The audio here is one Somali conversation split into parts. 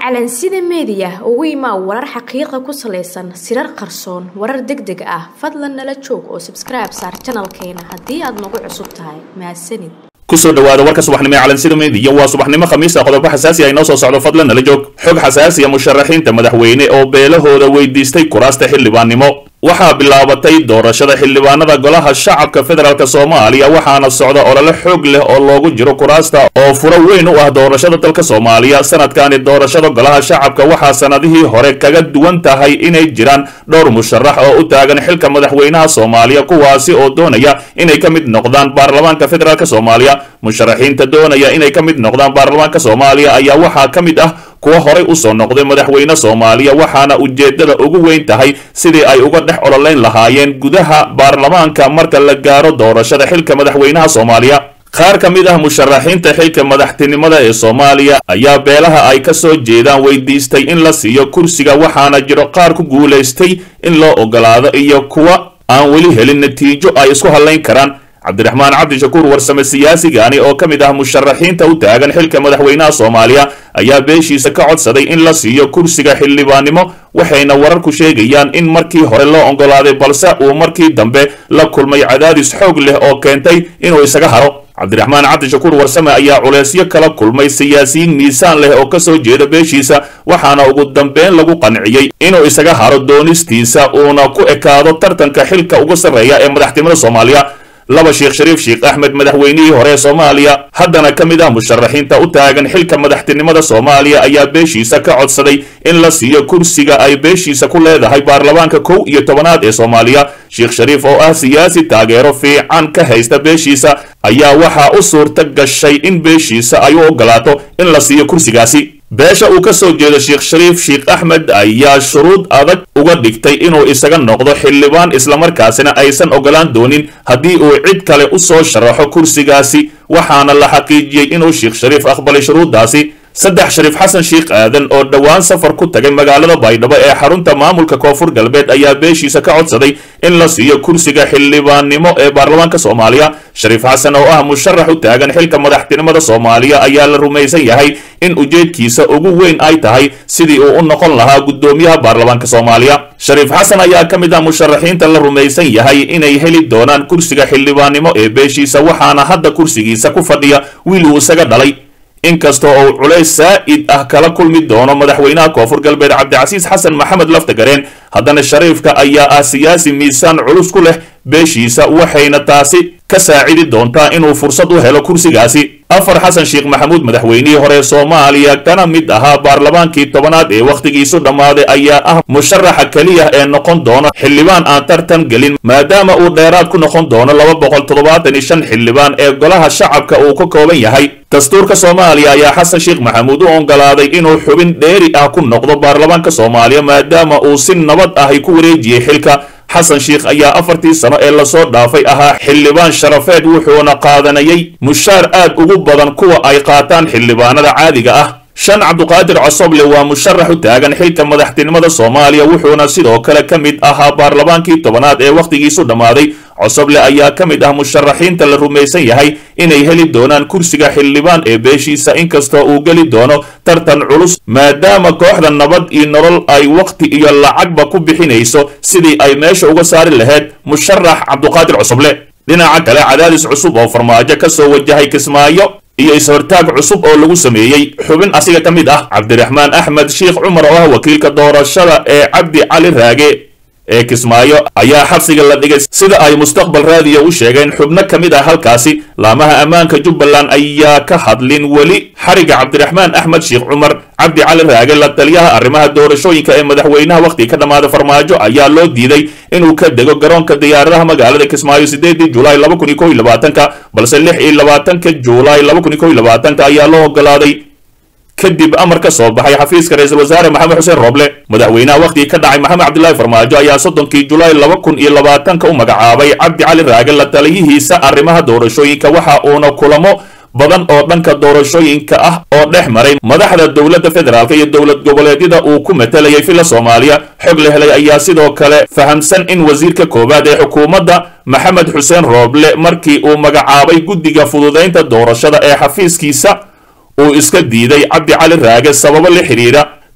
calansida meediya ugu imaa warar xaqiiqa ku salaysan sirar qarsoon warar deg deg ah fadlan nala joog oo sabskribe saar janalkeena haddii aad nagu cusub tahay mahadsanid kusoo dhawaada warka subaxnimo ee calansida meediya waa subaxnimo khamiisa qodobo xasaasi ah inoo soo socdo fadlan nala joog xog xasaasiya musharaxiinta madaxweyne oo beelahooda weydiistay kuraasta xildhibaannimo waxaa bilaabatay doorashada xildhibaanada golaha shacabka federaalk soomaaliya waxaana socda olole xoog leh oo loogu jiro kuraasta oo furo weyn u ah doorashada dalka soomaaliya sanadkani doorashada golaha shacabka waxaa sanadihii hore kaga duwan tahay inay jiraan dhowr musharax oo u taagan xilka madaxweynaha soomaaliya kuwaasi oo doonaya inay ka mid noqdaan baarlamaanka federaalk soomaaliya musharaxiinta doonaya inay ka mid noqdaan baarlamaanka soomaaliya ayaa waxaa ka mid ah kuwa horay usoo noqday madaxweyne soomaaliya waxaana ujeedada ugu weyn tahay sidii ay uga dhex ololeyn lahaayeen gudaha baarlamaanka marka la gaaro doorashada xilka madaxweynaha soomaaliya qaar ka mid ah musharaxiinta xilka madaxtinimada ee soomaaliya ayaa beelaha ay ka soo jeedaan weydiistay in la siiyo kursiga waxaana jiro qaar ku guulaystay in loo ogolaado iyo kuwa aan weli helin natiijo ay isku hadlayn karaan cabdiraxmaan cabdishakuur warsame siyaasigani oo ka mid ah musharaxiinta u taagan xilka madaxweynaha soomaaliya ayaa beeshiisa ka codsaday in la siiyo kursiga xildhibaannimo waxayna wararku sheegayaan in markii hore loo ogolaaday balse uu markii dambe la kulmay cadaadis xoog leh oo keentay inuu isaga haro cabdiraxmaan cabdishakuur warsame ayaa culeysyo kala kulmay siyaasiyiin miisaan leh oo kasoo jeeda beeshiisa waxaana ugu dambeyn lagu qanciyey inuu isaga haro doonistiisa uuna ku ekaado tartanka xilka ugu sarreeya ee madaxtinimada soomaaliya laba sheekh shariif sheekh axmed madaxweynihii hore ee soomaaliya haddana ka mid ah musharaxiinta u taagan xilka madaxtinimada soomaaliya ayaa beeshiisa ka codsaday in la siiyo kursiga ay beeshiisa ku leedahay baarlamaanka kow iyo tobanaad ee soomaaliya sheekh shariif oo ah siyaasi taageero fiican ka haysta beeshiisa ayaa waxaa u suurta gashay in beeshiisa ay u ogolaato in la siiyo kursigaasi beesha uu ka soo jeedo sheekh shariif sheekh axmed ayaa shuruud adag uga dhigtay inuu isaga noqdo xildhibaan islamarkaasina aysan ogolaan doonin haddii uu cid kale u soo sharaxo kursigaasi waxaana la xaqiijiyey inuu sheekh shariif aqbalay shuruuddaasi saddex shariif xasan sheekh aadan oo dhowaan safar ku tagay magaalada baydhabo ee xarunta maamulka koonfur galbeed ayaa beeshiisa ka codsaday in la siiyo kursiga xildhibaannimo ee baarlamaanka soomaaliya shariif xasan oo ah musharax u taagan xilka madaxtinimada soomaaliya ayaa la rumaysan yahay in ujeedkiisa ugu weyn ay tahay sidii uu u noqon lahaa guddoomiyaha baarlamaanka soomaaliya shariif xasan ayaa ka mid ah musharaxiinta la rumaysan yahay inay heli doonaan kursiga xildhibaannimo ee beeshiisa waxaana hadda kursigiisa ku fadhiya wiil uu isaga dhalay inkasta oo uu culays saa'id ah kala kulmi doono madaxweynaha koonfur galbeed cabdicasiis xasan maxamed laftagareen haddana shariifka ayaa ah siyaasi miisaan culus ku leh beeshiisa waxayna taasi ka saacidi doontaa inuu fursad u helo kursigaasi afar xasan sheekh maxamuud madaxweynihii hore soomaaliya kana mid ahaa baarlamaankii tobanaad ee wakhtigiisu dhammaaday ayaa ah musharaxa keliya ee noqon doono xildhibaan aan tartan gelin maadaama uu dheeraad ku noqon doono laba boqol toddobaatan iyo shan xildhibaan ee golaha shacabka uu ka kooban yahay dastuurka soomaaliya ayaa xasan sheekh maxamuud u ogolaaday inuu xubin dheeri ah ku noqdo baarlamaanka soomaaliya maadaama uu si nabad ahy ku wareejiyey xilka xasan sheekh ayaa afartii sano ee lasoo dhaafay ahaa xildhibaan sharafeed wuxuuna qaadanayay mushaar aad ugu badan kuwa ay qaataan xildhibaanada caadiga ah shan cabduqaadir cosoble waa musharax u taagan xilka madaxtinimada soomaaliya wuxuuna sidoo kale ka mid ahaa baarlamaankii tobanaad ee wakhtigiisu dhammaaday cosoble ayaa ka mid ah musharaxiinta la rumaysan yahay inay heli doonaan kursiga xildhibaan ee beeshiisa inkastoo uu geli doono tartan culus maadaama kooxda nabad iyo nolol ay wakhti iyo lacagba ku bixinayso sidii ay meesha uga saari lahayd musharax cabduqaadir cosoble dhinaca kale cadaadis cusub oo farmaajo ka soo wajahay kismaayo iyo is-hortaag cusub oo lagu sameeyey xubin asiga ka mid ah cabdiraxmaan axmed sheekh cumar oo ah wakiilka doorashada ee cabdi cali raage ee kismaayo ayaa xabsiga la dhigay sida ay mustaqbal raadiyo u sheegeen xubno ka mid ah halkaasi laamaha ammaanka jubbaland ayaa ka hadlin weli xariga cabdiraxmaan axmed sheekh cumar cabdi cali raage la taliyaha arrimaha doorashooyinka ee madaxweynaha wakhtiga ka dhammaada farmaajo ayaa loo diiday inuu ka dego garoonka diyaaradaha magaalada kismaayo sideedii julaay laba kun iyo kow iyo labaatanka balse lix iyo labaatanka julaay laba kun iyo kow iyo labaatanka ayaa loo ogolaaday kadib amar ka soo baxay xafiiska ra-iisul wasaare maxamed xuseen roble madaxweynaha wakhtigii ka dhacay maxamed cabdilaahi farmaajo ayaa soddonkii julaay laba kun iyo labaatanka u magacaabay cabdi cali raage la taliyihiisa arrimaha doorashooyinka waxa uuna kulamo badan oo dhanka doorashooyinka ah oo dhex maray madaxda dowladda federaalk iyo dowlad goboleedyada uu ku matalayay filla soomaaliya xog la helay ayaa sidoo kale fahamsan in wasiirka koowaad ee xukuumadda maxamed xuseen rooble markii uu magacaabay guddiga fududaynta doorashada ee xafiiskiisa uu iska diiday cabdi cali raage sababo la xidhiidha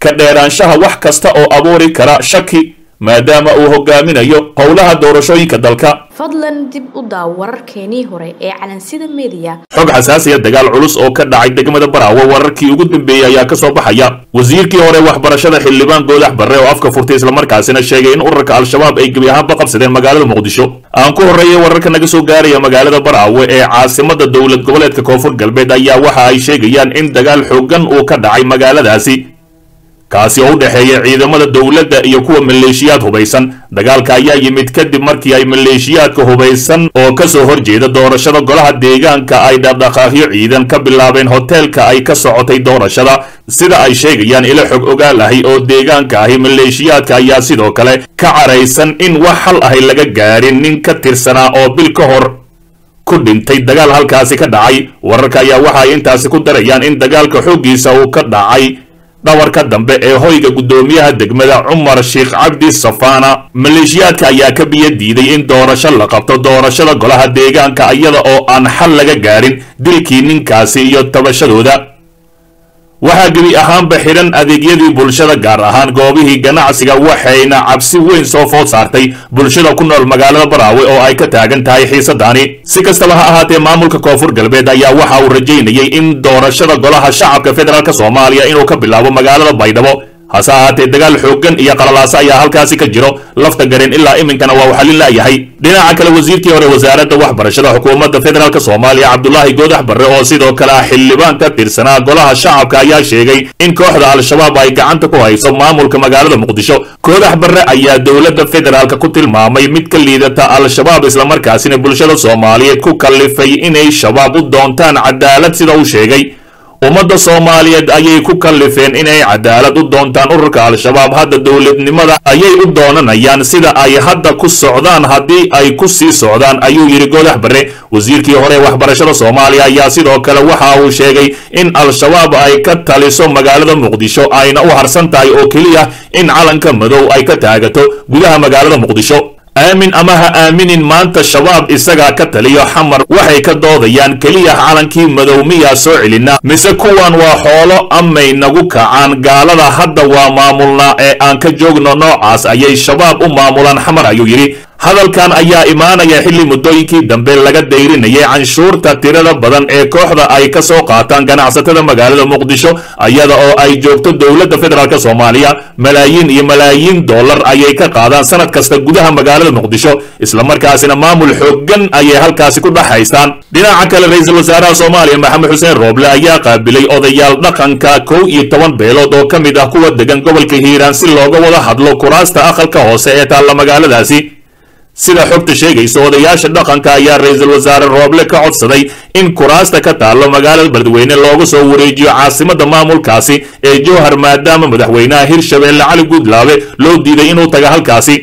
ka dheeraanshaha wax kasta oo abuuri kara shaki maadaama uu hogaaminayo howlaha doorashooyinka dalka fadlan dib u daaw wararkeenii hore ee calansida mediya xog xasaasiya dagaal culus oo ka dhacay degmada baraawe wararkii ugu dambeeyey ayaa ka soo baxaya wasiirkii hore waxbarashada xildhibaan goodax barre oo afka furtay islamarkaasina sheegay in urarka al-shabaab ay gebi ahaanba qabsadeen magaalada muqdisho aan ku horreeyay wararka naga soo gaaraya magaalada baraawe ee caasimada dowlad goboleedka koonfur galbeed ayaa waxa ay sheegayaan in dagaal xoogan uu ka dhacay magaaladaasi kaasi oo u dhexeeya ciidamada dowladda iyo kuwa maleeshiyaad hubaysan dagaalka ayaa yimid kadib markii ay maleeshiyaadka hubaysan oo ka soo horjeeda doorashada golaha deegaanka ay dhaqdhaqaaqyo ciidan ka bilaabeen hoteelka ay ka socotay doorashada sida ay sheegayaan ilo xog ogaal ahi oo deegaanka ahi maleeshiyaadka ayaa sidoo kale ka caraysan in wax hal ahay laga gaarin nin ka tirsanaa oo bil ka hor ku dhintay dagaal halkaasi ka dhacay wararka ayaa waxa ay intaasi ku darayaan in dagaalka xooggiisa uu ka dhacay dhawarka dambe ee hoyga guddoomiyaha degmada cumar sheekh cabdi safaana maleeshiyaadka ayaa ka biyo diiday in doorasho la qabto doorashada golaha deegaanka iyada oo aan xal laga gaarin dilkii ninkaasi iyo tabashadooda waxaa gebi ahaanba xidhan adeegyadii bulshada gaar ahaan goobihii ganacsiga waxayna cabsi weyn soo food saartay bulshada ku nool magaalada baraawe oo ay ka taagan tahay xiisadaani si kastaba ha ahaatee maamulka koonfur galbeed ayaa waxa uu rajaynayay in doorashada golaha shacabka federaalk soomaaliya inuu ka bilaabo magaalada baydhabo hase ahaatee dagaal xooggan iyo qalalaaso ayaa halkaasi ka jiro lafta gareen ilaa iminkana waa uu xallin la'yahay dhinaca kale wasiirkii hore wasaaradda waxbarashada xukuumadda federaalk soomaaliya cabdulaahi goodax barre oo sidoo kale ah xildhibaan ka tirsanaa golaha shacabka ayaa sheegay in kooxda al-shabaab ay gacanta ku hayso maamulka magaalada muqdisho goodax barre ayaa dowladda federaalk ku tilmaamay mid ka liidata al-shabaab islamarkaasina bulshada soomaaliyeed ku kallifay inay shabaab u doontaan cadaalad sida uu sheegay ummadda soomaaliyeed ayay ku kallifeen inay cadaalad u doontaan ururka al-shabaab hadda dowladnimada ayay u doonanayaan sida ay hadda ku socdaan haddii ay ku sii socdaan ayuu yidhi goodax barre wasiirkii hore waxbarashada soomaaliya ayaa sidoo kale waxa uu sheegay in al-shabaab ay ka taliso magaalada muqdisho ayna u harsan tahay oo keliya in calanka madow ay ka taagato gudaha magaalada muqdisho aamin ama ha aaminin maanta shabaab isagaa ka taliyo xamar waxay ka doodayaan keliya calankii madow miyaa soo celinaa mise kuwan waa xoolo amay nagu kacaan gaalada hadda waa maamulnaa ee aan ka joogno noocaas ayay shabaab u maamulaan xamar ayuu yidhi hadalkan ayaa imaanaya xilli muddooyinkii dambe laga dayrinayay canshuurta tirada badan ee kooxda ay ka soo qaataan ganacsatada magaalada muqdisho iyada oo ay joogto dowladda federaalk soomaaliya malaayiin iyo malaayiin dollar ayay ka qaadaan sanad kasta gudaha magaalada muqdisho islamarkaasina maamul xooggan ayay halkaasi ku dhex haystaan dhinaca kale ra-iisul wasaaraha soomaaliya maxamed xuseen rooble ayaa qaabilay odayaal dhaqanka kow iyo toban beelood oo ka mid ah kuwa degan gobolka hiiraan si looga wada hadlo kuraasta aqalka hoose ee taalla magaaladaasi sida xogta sheegaysa odayaasha dhaqanka ayaa ra-iisul wasaare rooble ka codsaday in kuraasta ka taallo magaalada beledweyne looga soo wareejiyo caasimadda maamulkaasi ee jowhar maadaama madaxweynaha hirshabeelle cali guudlaabe loo diiday inuu taga halkaasi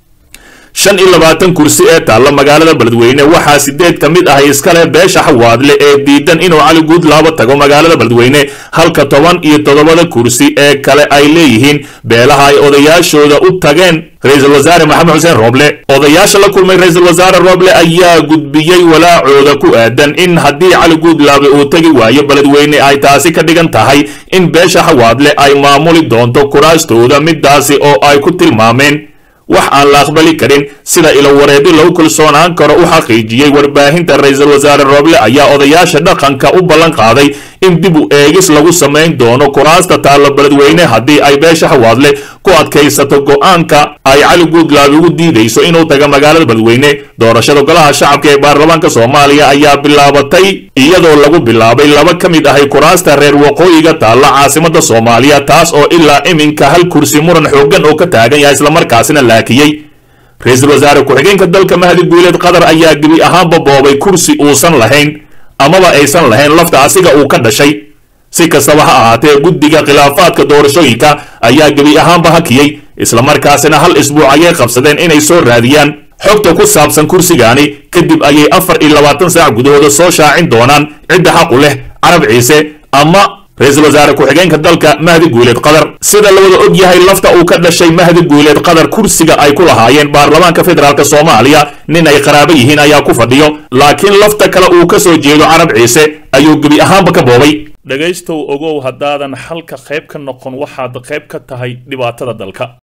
shan iyo labaatan kursi ee taalla magaalada beledweyne waxaa sideed ka mid ah iskale beesha xawaadle ee diidan inuu cali guudlaabo tago magaalada beledweyne halka toban iyo toddobada kursi ee kale ay leeyihiin beelaha ay odayaashooda u tageen ra-iisul wasaare maxamed xuseen rooble odayaasha la kulmay ra-iisul wasaare rooble ayaa gudbiyey walaacooda ku aadan in haddii cali guudlaabe uu tegi waayo beledweyne ay taasi ka dhigan tahay in beesha xawaadle ay maamuli doonto kuraastooda midaasi oo ay ku tilmaameen wax aan la aqbali karin sida ilowareedi lagu kalsoonaan karo u xaqiijiyey warbaahinta ra-iisul wasaare rooble ayaa odayaasha dhaqanka u ballan qaaday in dib u eegis lagu samayn doono kuraasta taalla beledweyne haddii ay beesha xawaadle ku adkaysato go-aanka ay cali guudlaabe ugu diidayso inuu taga magaalada beledweyne doorashada golaha shacabka ee baarlamaanka soomaaliya ayaa bilaabatay iyadoo lagu bilaabay laba ka mid ahay kuraasta reer waqooyiga taalla caasimadda soomaaliya taas oo ilaa iminka hal kursi muran xooggan oo ka taagan yahay islamarkaasina laakiyey ra-iisul wasaare ku-xigeenka dalka mahdi guuleed qatar ayaa gebi ahaanba boobay kursi uusan lahayn amaba aysan lahayn lafta asiga uu ka dhashay si kastaba ha ahaatee guddiga khilaafaadka doorashooyinka ayaa gebi ahaanba hakiyey islamarkaasina hal isbuuc ayay qabsadeen inay soo raadiyaan xogta ku saabsan kursigaani kadib ayay afar iyo labaatan saac gudahooda soo shaacin doonaan cidda xaqu leh carab ciise ama ra-iisul wasaare ku-xigeenka dalka mahdi guuleed qatar sida la wada og yahay lafta uu ka dhashay mahdi guuleed qatar kursiga ay ku lahaayeen baarlamaanka federaalk soomaaliya nin ay qaraabo yihiin ayaa ku fadhiyo laakiin lafta kale uu ka soo jeedo carab ciise ayuu gebi ahaanba ka boobay dhegaystow ogow haddaadan xalka qayb ka noqon waxaad qayb ka tahay dhibaatada dalka